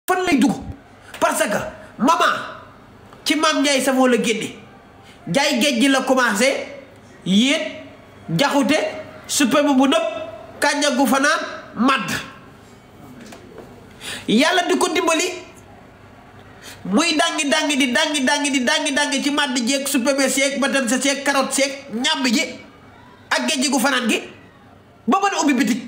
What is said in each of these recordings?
fan lay dugg parce que maman ci maam Ndiaye Savon la génne jaay géej gi la commencé yéet jaxute suppame bu nëb kànja gu fanaan madd yàlla di ko dimbali muy dangi dangi di dangi dangi di dangi dangi ci madd jeeg suppame seeg batan sa seeg carotte seeg ñàmb ji ak géej gu fanaan gi ba mën a ubbi bitig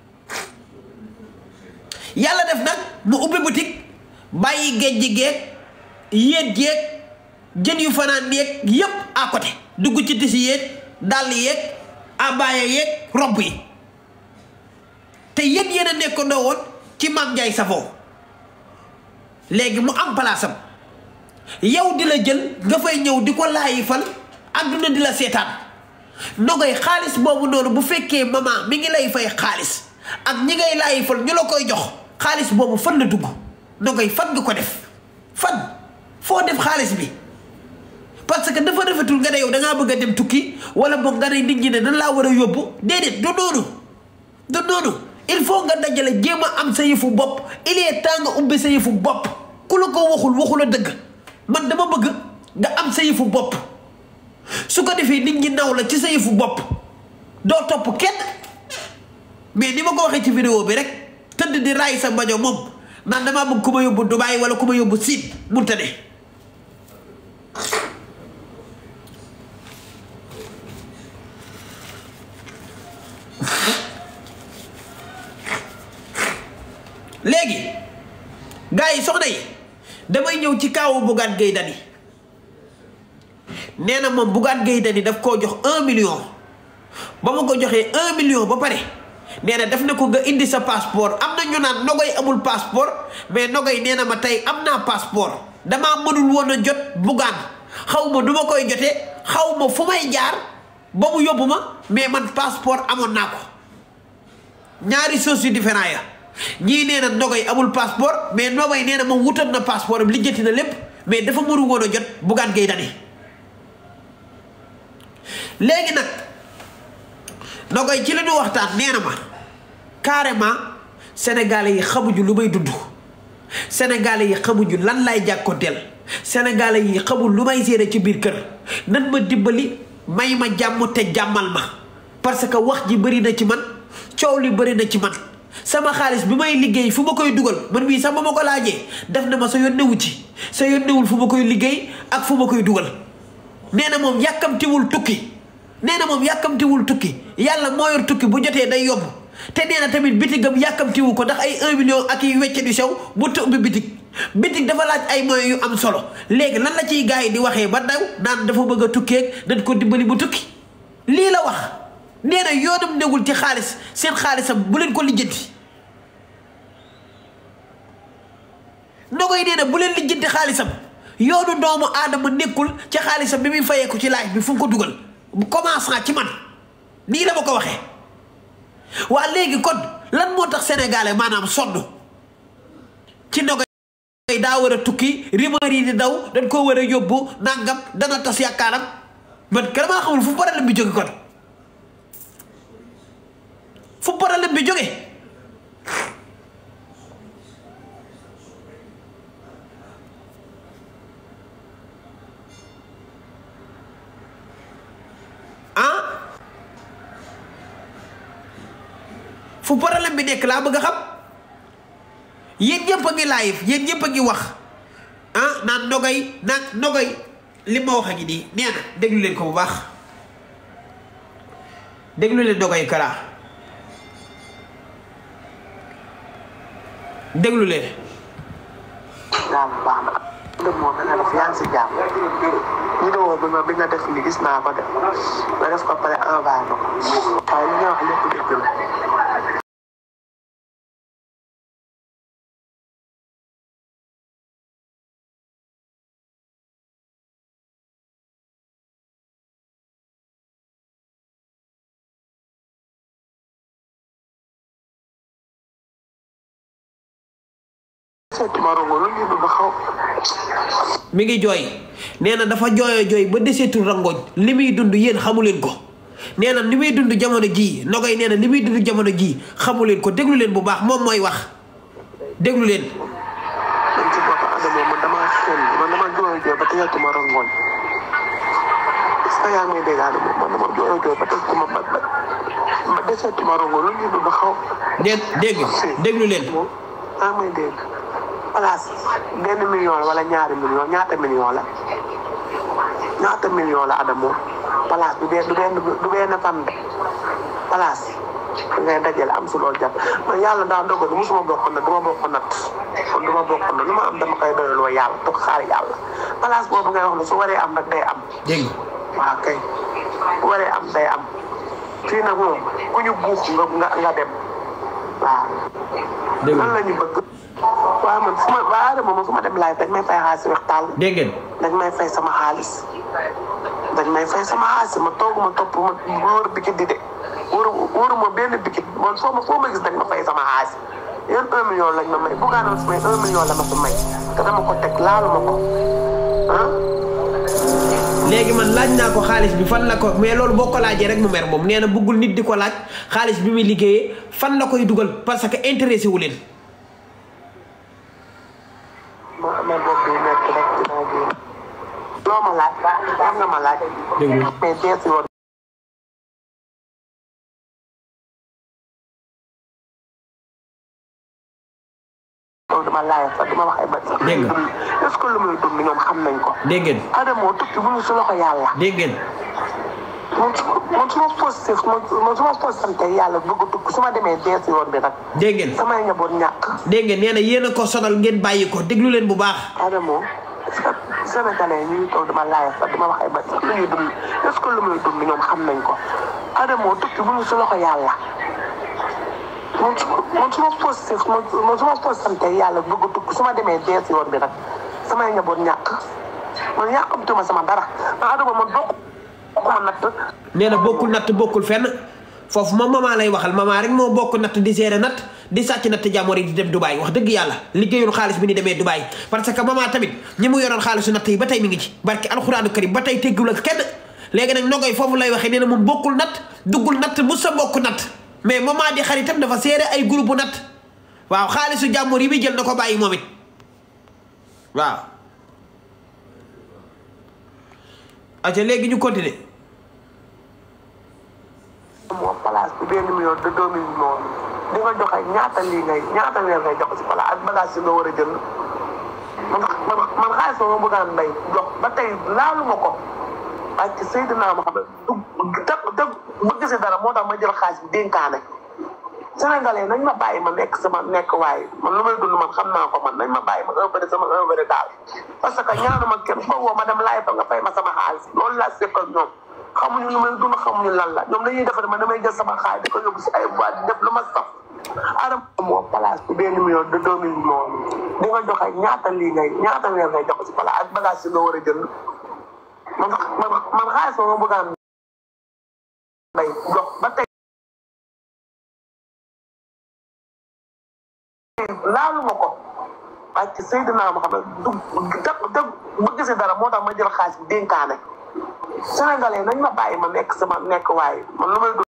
yàlla def nag mu ubbi boutique bàyyi géej gi geeg yéet jeeg jën yu fanaan yeeg yépp à côté dugg ci tisi yéeg dàll yeeg abaya yeeg robb yi te yéen yéen a nekkandoo woon ci Mame Ndiaye Savon léegi mu am palaasam yow di la jël nga fay ñëw di ko laayi fal àdduna di la seetaan nogay xaalis boobu noonu bu fekkee maman mi ngi lay fay xaalis ak ñi ngay laayi fal ñu la koy jox xaalis boobu fan la dugg nogay fan nga ko def fan foo def xaalis bi parce que dafa rafetul nga ne yow da ngaa bëgg a dem tukki wala boog nga ne nit ñi ne nan laa war a yóbbu déedéet du noonu du noonu il faut nga dajale jéem a am sa yëfu bopp il est temps nga ubbi sa yëfu bopp ku la ko waxul waxul a dëgg man dama bëgg nga am sa yëfu bopp su ko defee nit ñi naw la ci sa yëfu bopp doo topp kenn mais ni ma ko waxee ci vidéo bi rek tëdd di raay sa mbajo moom naan damaa bëgg ku ma yóbbu Dubaay wala ku ma yóbbu Siin munta ne léegi gars yi soxna yi damay ñëw ci kaawu Bougane Gueye Dany nee na moom Bougane Gueye Dany daf koo jox un million ba ma ko joxee un million ba pare nee na def na ko nga indi sa passeport am na ñu naan Nogoy amul passeport mais Nogoy nee na ma tey am naa passeport damaa mënul woon a jot Bougane xaw ma du ma koy jotee xaw ma fu may jaar ba mu yóbbu ma mais man passeport amoon naa ko ñaari choses yu différent ya ñii nee na Nogoy amul passeport mais Nogoy nee na moom wutal na passeport am lijjanti na lépp mais dafa mënu woon a jot Bougane Gueye Dany léegi nag Nogoy ci la ñu waxtaan nee na ma carrément sénégalais yi xamuñu lu may dund sénégalais yi xamuñu lan lay jàkkoonteel sénégalais yi xamul lu may séere ci biir kër nan ma dimbali may ma jàmm te jàmmal ma parce que wax ji bëri na ci man coow li bëri na ci man sama xaalis bi may liggéey fu ma koy dugal man mii sax ba ma ko laajee def na ma sa yónnewu ci sa yónnewul fu ma koy liggéey ak fu ma koy dugal nee na moom yàkkamtiwul tukki nee na moom yàkkamtiwul tukki yàlla moo yor tukki bu jotee day yomb te nee na tamit bitigam yàkkamtiwu ko ndax ay un million ak yi wecce di sew bu të ubbi bitig bitig dafa laaj ay moyens yu am solo léegi lan la ciy gars yi di waxee ba daw naan dafa bëgg a tukkeeg dañ ko dimbali bu tukki lii la wax nee na yoonam newul ci xaalis seen xaalisam bu leen ko lijjanti Nogoy nee na bu leen lijjanti xaalisam yoonu doomu aadama nekkul ci xaalisam bi muy fayeeku ci laaj bi fu mu ko dugal commençant ci man nii la ma ko waxee waa léegi kon lan moo tax sénégalais maanaam sonn ci Nogoy daa war a tukki rumeur yi di daw dañ koo war a yóbbu nangam dana tas yaakaaram man kenn maa xamul fu problème bi jóge kon fu problème bi jóge ah fu problème bi nekk laa bëgg a xam yéen ñëpp a ngi live yéen ñëpp a ngi wax ah naan Nogoy naan Nogoy li ma wax a ngi nii nee na déglu leen ko bu baax déglu leen Nogoy Kara déglu leen. jàmm baax na. ndëm moom dana def yaa ngi si jàmm. vidéo bi ma bi nga def ni gis naa ko de nga def ko pare envoyé ma ko. waaye li nga wax lépp dëgg la. seeti ma rongo lu ñu ba xaw. mi ngi jooy nee na dafa jooyoo jooy ba deseetul rangoñ li muy dund yéen xamu leen ko nee na li muy dund jamono jii Nogoy nee na li muy dund jamono jii xamu leen ko déglu leen bu baax moom mooy wax déglu leen. Adama man damaa sonn man dama jooy jooy ba teyatuma rongoñ est-ce que yaa ngi may dégg Adama man dama jooy jooy ba teyatuma ba ba ba deseetuma rongoñ lu ñu dund xaw. dégg dégg déglu leen moom yaa ngi may dégg place benn million la wala ñaari million ñaata million la ñaata million la Adama place du benn du benn du benn fan de place ngay dajale am su loolu jàpp man yàlla daa dogal musuma bokk nat duma bokk nat kon duma bokk nat lu ma am dama koy doyaloo yàlla toog xaar yàlla place boobu ngay wax ne su waree am rek day am dégg waaw kay bu waree am day am fii nag moom ku ñu buux nga nga nga dem waaw dégg lan la ñu bëgg waaw man fu ma waa Adama man fu ma dem laay dañ may fay xaalis waxtaan dégg ngeen dañ may fay sama xaalis dañ may fay sama xaalis ma toog ma topp ma wóor bikit di de wóoru wóoru ma benn bikit man foo ma foo ma gis dañ ma fay sama xaalis yéen un million lañ ma may buggaanoon su may un million la ma su may te dama ko teg laalu ma ko ah léegi man laaj naa ko xaalis bi fan la ko mais loolu boo ko laajee rek mu mer moom nee na bëggul nit di ko laaj xaalis bi muy liggéeyee fan la koy dugal parce que intéressé wu leen ma amee bopp bi nekk rek dinaa génn loo ma laaj am nga ma laaj Déglu. mais dees yoon loolu dama laaj sax dama wax ay bët sax Dégg nga. est-ce que lu muy dund ñoom xam nañ ko dégg ngeen Adamo tukki bu ñu si loxo yàlla dégg ngeen man su man su ma positif man man su ma positif yàlla bëgg a tukki su ma demee dees yoon bi nag dégg ngeen samay njaboot ñàkk dégg ngeen nee na yéen a ko sonal ngeen bàyyi ko déglu leen bu baax Adamo est-ce que Sénégalais ñu ngi toog dama laaj sax dama wax ay bët sax lu ñuy dund est-ce que lu muy dund ñoom xam nañ ko Adamo tukki bu ñu si loxo yàlla man su man su ma positif man man su ma positif yàlla bëgg a tukki su ma demee dees yoon bi nag samay njaboot ñàkk man yàqamtuma sama dara man Adamo man bokk ma natt nee na bokkul natt bokkul fenn foofu moom maman lay waxal maman rek moo bokk natt di gérer natt di sàcc natt jàmmoor yi di dem Dubaay wax dëgg yàlla liggéeyul xaalis bi ni demee Dubaay parce que maman tamit ñi mu yoroon xaalisu natt yi ba tey mi ngi ci barki alxuraanu karim ba tey teggul ak kenn léegi nag nogoy foofu lay waxee nee na moom bokkul natt duggul natt mu sa bokk natt mais maman di xaritam dafa gérer ay groupe bu natt waaw xaalisu jàmmoor yi muy jël na ko bàyyi moom it waaw aca léegi ñu continuer moom place bi benn million de deux mille moom di nga joxe ñaata lii ngay ñaata weer ngay jox si place ak bagage yi nga war a jënd man man man xaalis ma ma bëggaan mbay jox ba tey laalu ma ko ak Seydina Mohamed du te te bëgg si dara moo tax ma jël xaalis bi dénkaane Sénégalais nañ ma bàyyi ma nekk sama nekk waaye man lu may dund man xam naa ko man nañ ma bàyyi ma un bëri sama un bëri daal parce que ñaanu ma kenn foo woo ma dem laay fa nga fay ma sama xaalis loolu laa seq ak ñoom xamuñu lu may dund xamuñu lan la ñoom dañuy defar ma damay jël sama xaalis di ko yóbbu si ay boîte di def lu ma saf adam moo place bi benn million de deux mille moom di nga joxe ñaata lii ngay ñaata weer ngay jox si place ak bagage yi nga war a jënd man man man xaalis ma ma bëggaan mbay jox ba tey laalu ma ko ak Seydina Mohamed du te te bëgg si dara moo tax ma jël xaalis bi dénkaane Sénégalais nañ ma bàyyi ma nekk sama nekk waaye man lu may dund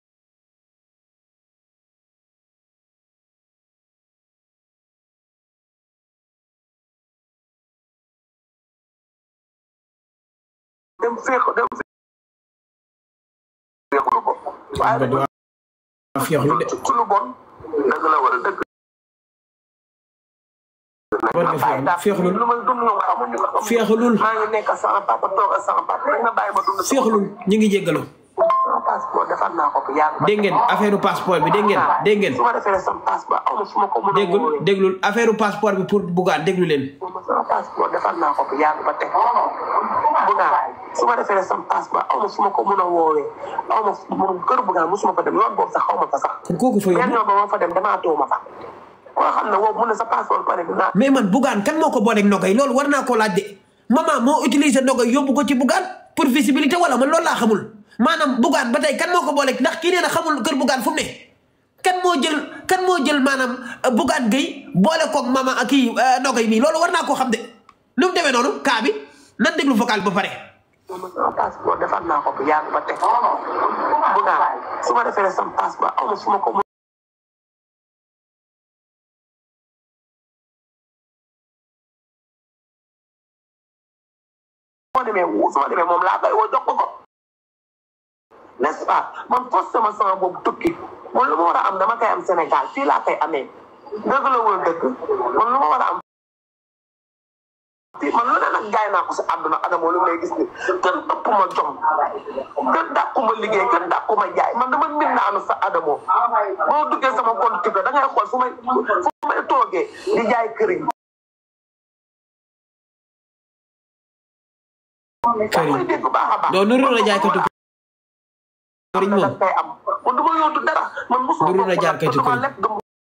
dem féex dem féexlu ko waaye ba du féexlu de ci lu bon dëgg la wala dëgg war nga féexlu féexlul lu may dund ñoom xamuñu ko xamuñu féexlul maa ngi nekk sama papa toog ak sama papa nañ ma bàyyi ma dund féexlul ñu ngi jéggalu sama passeport defar naa ko bu yàgg ba dégg ngeen affaire passeport bi dégg ngeen dégg ngeen su ma defee sama passeport aw ma fu ma ko mën a déggul wóoree déglul affaire passeport bi pour Bougane déglu leen sama passeport defar naa ko bu yàgg ba teg Bougane su ma defee sama passeport aw ma fu ma ko mën a woowee aw ma fu moom kër Bougane mosuma fa dem yoon boobu sax xaw ma fa sax kon kooku fa yan yóbbu yoon ba ma fa dem demaatoo ma fa koo xam ne woowu mun na sa passeport pare dinaa mais man Bougane kan moo ko booleeg Nogay loolu war naa koo laaj de maman moo utiliser Nogay yóbbu ko ci Bougane pour visibilité wala man loolu laa xamul maanaam Bougane ba tey kan moo ko booleeg ndax kii nee na xamul kër Bougane fu mu ne kan moo jël kan moo jël maanaam Bougane Gueye boole koog maman ak kii Nogay nii loolu war naa koo xam de nu mu demee noonu kaa bi nan déglu vocal ba pare moom sama passeport defar naa ko bu yàgg ba teg Bougane su ma defee sama passeport aw ma fu ma ko ma demee su ma demee moom laa koy woo jox ko ko n'est-ce pas man forcé ma sama boobu tukki man lu ma war a am dama koy am Sénégal fii laa koy amee dëgg la wala dëgg man lu ma war a am fii man lu ne nag jaay naa ko si àdduna adama lu may gis ni kenn ëpp ma jom kenn dàqu ma liggéey kenn dàqu ma jaay man dama mbir naanu sa adamo boo duggee sama compte TikTok da ngay xool fu may fu may toogee di jaay këriñ Këriñ. may dégg baax a baax non nuru na jaaykatu këriñ moom da koy am man du ma yóotu dara man mosuma Nuru na jaaykatu dama këriñ. lekk dama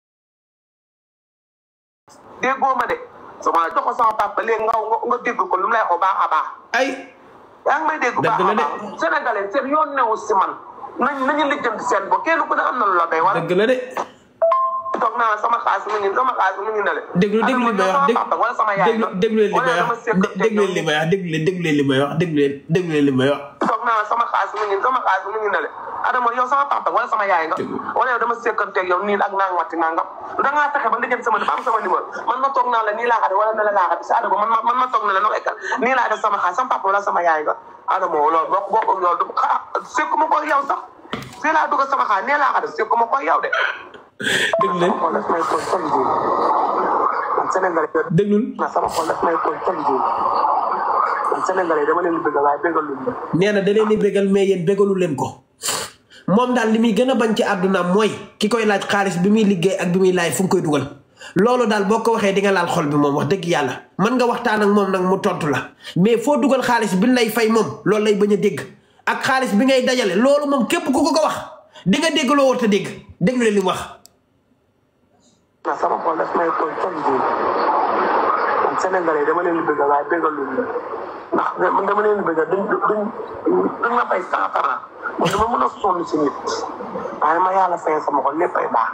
déggoo ma de su ma la jox ko sama papa léegi nga nga nga dégg ko lu mu lay wax baax a baax ay yaa ngi may dégg baax Dëgg la a de. baax sénégalais seen yoon newu si man nañ nañu lijjanti seen bo kenn ku ne am na lu la doy wala dëgg la de toog naa sama xaalis mu ngi sama xaalis mu ngi ne le déglu déglu li may wax dégg wala sama yaay déglu déglu leen li may wax déglu leen li may wax déglu leen déglu leen li may wax déglu leen déglu leen li may wax toog naa sama xaalis mu ngi sama xaalis mu ngi ne le Adama yow sama papa wala sama yaay nga Dëgg. wala yow dama sekkanteeg yow nii ak naa ngatti naa nga da ngaa fexe ba lijjanti sama am sama numéro man ma toog naa la nii laa xate wala ne la laa xate si Adama man ma man ma toog na la no ekal nii laa def sama xaalis sama papa wala sama yaay nga Adama loolu bokk bokk ak yow du ah sekkuma ko yow sax fii laa dugg sama xaalis nee laa xate sekkuma ko yow de déglu leen xool daf may toog chaque jour man Sénégalais déglul na sama xol daf may toog chaque jour man Sénégalais dama leen di bëgg waaye bëggal luñ ma nee na da leen di bégal mais yéen bégalu leen ko moom daal li muy gën a bañ ci àddunaam mooy ki koy laaj xaalis bi muy liggéey ak bi muy laaj fu mu koy dugal loolu daal boo ko waxee di nga laal xol bi moom wax dëgg yàlla mën nga waxtaan ak moom nag mu tontu la mais foo dugal xaalis bi lay fay moom loolu lay bañ a dégg ak xaalis bi ngay dajale loolu moom képp ku ko ko wax di nga dégg loo war a dégg déglu leen li mu wax. na sama xol daf may toog chaque jour man Sénégalais dama leen di bëgg waaye bëggal luñ ma ndax man dama leen di bëgg duñ duñ duñ ma fay cent francs man dama mën a sonn si nit waaye ma yàlla fay sama xol léppay baax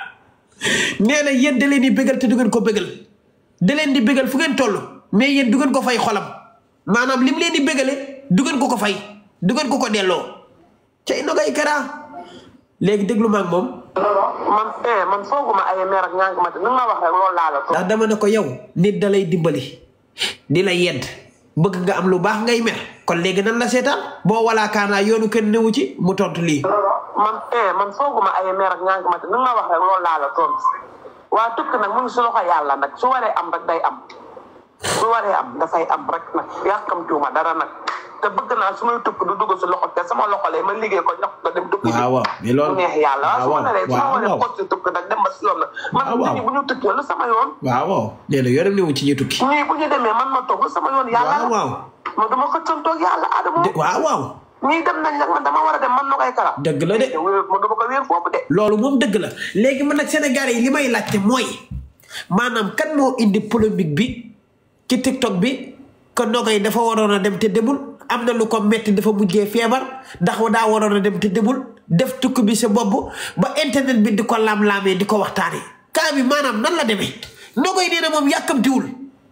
nee na yéen da leen di bégal te du ngeen ko bégal da leen di bégal fu ngeen toll mais yéen du ngeen ko fay xolam maanaam lim leen di bégale du ngeen ko ko fay du ngeen ko ko delloo cay nogay karaa léegi déglu ma ak moom man eh man fooguma ay meer ak ñaanga ma te nu ma wax rek loolu laa la toog ndax dama ne ko yow nit da lay dimbali di la yedd bëgg nga am lu baax ngay mer kon léegi nan la seetaan boo walaakaanaa yoonu kenn newu ci mu tontu lii man eh man fooguma ay meer ak ñaanga ma te nu ma wax rek loolu laa la toog waa tukki nag mu ngi si loxo yàlla nag su waree am rek day am su waree am dafay am rek nag yàkkamtiwuma dara nag te bëgg naa su may tukki du dugg si loxo te sama loxo lay ma liggéey ko ñax ko dem tukki ji waaw waaw mais loolu mu neex yàlla waaw su ma waaw naree su ma waaw waree waaw xool si tukki nag dem ba si yoon la man waaw nit ñi bu ñu tukkee lu sama yoon waaw waaw nee na yoonam newu ci ñi tukki ñii bu ñu demee man ma toog lu sama yoon yàlla waaw la waaw man dama xëccantoog yàlla adama de waaw waaw ñii dem nañ nag man dama war a dem man na koy kala dëgg la de te wéer man dama ko wéer foofu de loolu moom dëgg la léegi man nag Sénégalais yi li may laajte mooy maanaam kan moo indi polémique bi ci TikTok bi que Nogay dafa waroon a dem te demul am na lu ko metti dafa mujjee feebar ndax daa waroon a dem te demul def tukki bi sa bopp ba internet bi di ko laam-laamee di ko waxtaanee kaa bi maanaam nan la demee Nogay nee na moom yàkkamtiwul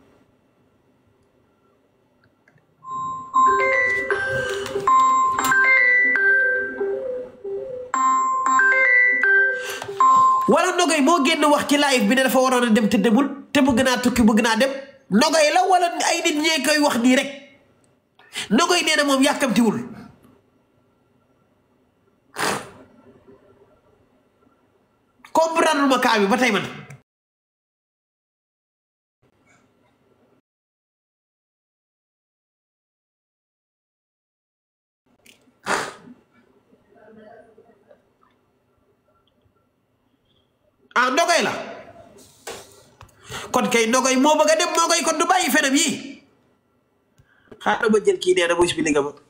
wala Nogay moo génn wax ci live bi ne dafa waroon a dem te demul te bëgg naa tukki bëgg naa dem Nogay la wala ay nit ñee koy wax nii rek Nogay nee na moom yàkkamtiwul comprendre ma kaa bi ba tey man ah Nogay la kon kay Nogay moo bëgg a dem Nogay kon du bàyyi fenam yi xaaral ma jël kii nee na mu expliqué ma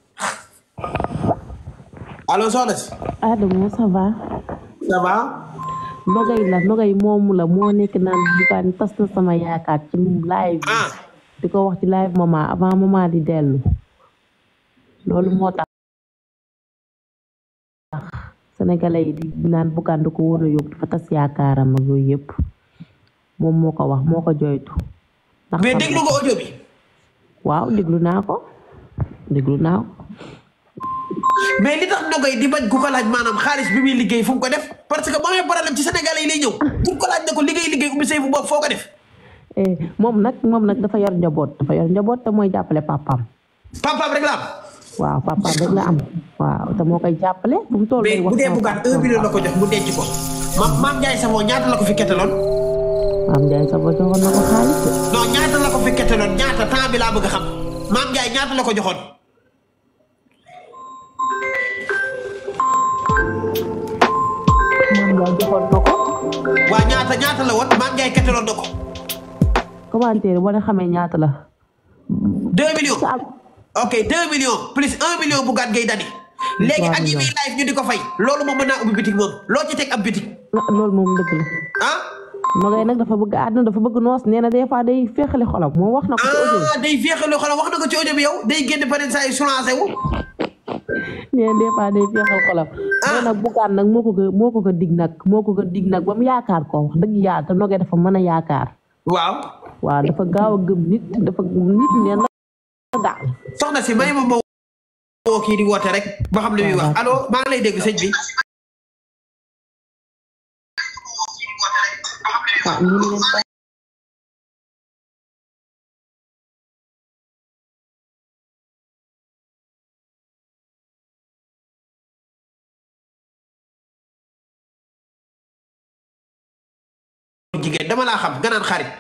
allo soxna si Adamo ça va ça va Nogay la Nogay moomu la moo nekk naan bugaan tas na sama yaakaar ci live bi ah di ko wax ci live maman avant maman di dellu loolu moo tax sénégalais yi di naan bugaan du ko war a yóbbu dafa tas yaakaaram ak yooyu yëpp moom moo ko wax moo ko joytu ndax mais xam déglu na- nga audio bi waaw déglu naa ko déglu naa ko mais li tax Nogay di bañ ku ko laaj maanaam xaalis bi muy liggéey fu mu ko def parce que ba amee problème ci Sénégalais yi lay ñëw pour ko laaj ne ko liggéey liggéey ubbi say fu bopp foo ko def Eh, moom nag moom nag dafa yor njaboot dafa yor njaboot te mooy jàppale papaam papaam rek la am waaw papa rek la am waaw te moo koy jàppale bu mu toll mais day bu wax dee sama bugaan papa. un million la ko jox mu denc ko ma maam Ndiaye Savon ñaata la ko fi ketteloon maam Ndiaye sa ba joxoon na ko xaalis de. non ñaata la ko fi ketteloon ñaata temps bi laa bëgg a xam maam Ndiaye ñaata la ko joxoon maam Ndiaye joxoon na ko waa ñaata ñaata la woon maam Ndiaye ketteloon na ko commentaire boo leen xamee ñaata la. deux millions sa ok deux millions plus un million bugaan ngay dani léegi Trois ak yi muy millions. live ñu di ko fay loolu moom mën naa ubbi bitik moom loo ci teg ab bitik loolu moom dëgg la. ah Nogay nag dafa bëgg àdduna dafa bëgg noos nee na des fois day féexale xolam moom wax na ko ci audio ah day féexal loo xam wax na ko ci audio bi yow day génn peut-être saa yu soulancé wu nee na des fois day féexal xolam. mais nag bugaan nag moo ko ko moo ko ko dig nag moo ko ko dig nag ba mu yaakaar ko wax dëgg yàlla te Nogay dafa mën a yaakaar. waaw waaw dafa gaaw a gëm nit dafa nit neen la daal. soxna si may ma ma woo kii di woote rek ba xam li muy wax allo maa ngi lay dégg sëñ bi waaw ñu ngi leen ko jigéen dama laa xam nga naan xarit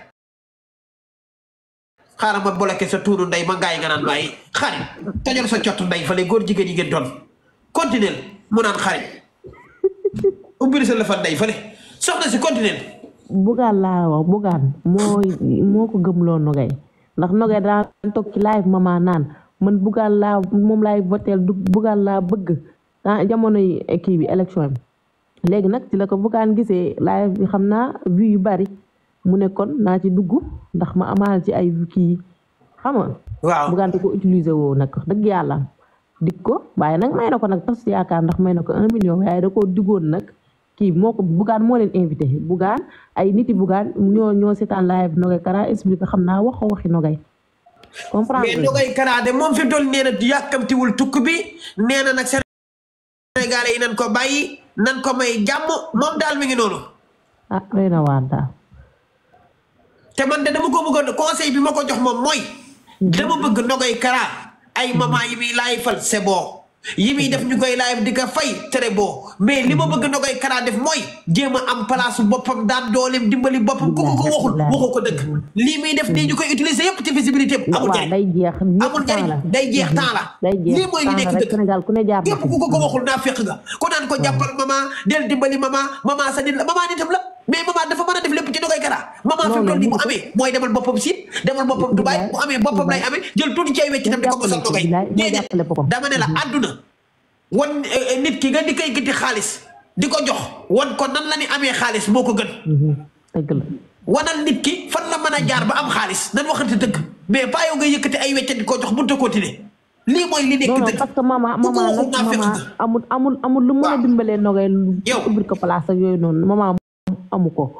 xaaral ma bloqué sa tuunu ndey ma ngaay nga naan bàyyi xarit tojal sa cottu ndey fale góor jigéen yi ngeen doon continuel mu naan xarit ubbil sa lëfal ndey fale soxna si continuel bugaan laa wax bugaan moo moo ko gëmloo Nogay ndax Nogay daa toog ci live mama naan man bugaan laa moom laay voteel du bugaan laa bëgg ah jamono yi kii bi élection bi léegi nag ci la ko bugaan gisee live bi xam naa vues yu bari mu ne kon naa ci dugg ndax ma amaal ci ay kii xam nga waaw bugaan di ko utiliser woo nag wax dëgg yàlla dig ko waaye nag may na ko nag tas yaakaar ndax may na ko un million waaye da koo diggoon nag kii moo ko bugaan moo leen invité bugaan ay niti bugaan ñoo ñoo seetaan live Nogay Kara expliqué xam naa wax waxi Nogay comprendre mais nga? Nogay Kara de moom fi mu toll nee na yàkkamtiwul tukk bi nee na nag Sénégalais yi nan ko bàyyi nan ko may jàmm moom daal mi ngi noonu ah doy na waar daal te man de dama ko bëggoon conseil bi ma ko jox moom mooy dama bëgg Nogay Kara ay maman yi muy laay fal c'est bon yi muy def ñu koy live di ko fay très bon mais li ma bëgg Nogay Kara def mooy jéem a am place boppam daan dooleem dimbali boppam ku ko ko waxul waxoo ko dëgg lii muy def nii ñu koy utiliser yëpp ci visibilité am amul waaw njëriñ day jeex amul njëriñ day jeex temps la day jeex lii mooy li temps nekk rek dëgg Sénégal ku ne jaar na képp fi. ku ko ko waxul naa fekk nga ko naan ko jàppal maman del dimbali maman maman sa nit la maman nitam la mais maman dafa mën a def lépp ci Nogay Kara maman fi mu toll nii bu amee mooy demal boppam Siin demal boppam Dubaay bu amee boppam lay amee jël tuuti ci ay wecc tam di ko mosal Nogay déedéet dama ne la àdduna wan eh, nit ki nga di koy giti xaalis di ko jox wan ko nan la ni amee xaalis moo ko gën Mhm, dëgg la wanal nit ki fan la mën a jaar ba am xaalis nan waxante dëgg mais pas yow nga yëkkati ay wecc di ko jox mënut a continuer lii mooy li nekk non non dëgg parce que mama ku ko mama waxul nag naa fekk mama nga amul amul amul lu mën a Waaw. dimbalee Nogay lu Yow. ubbil ko place ak yooyu noonu mama amu ko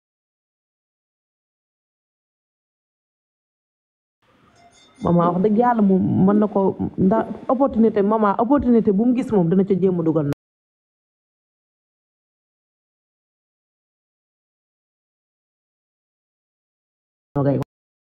mama wax dëgg yàlla moom mën na ko ndax opportunité mama opportunité bu mu gis moom dana ca jéem a dugal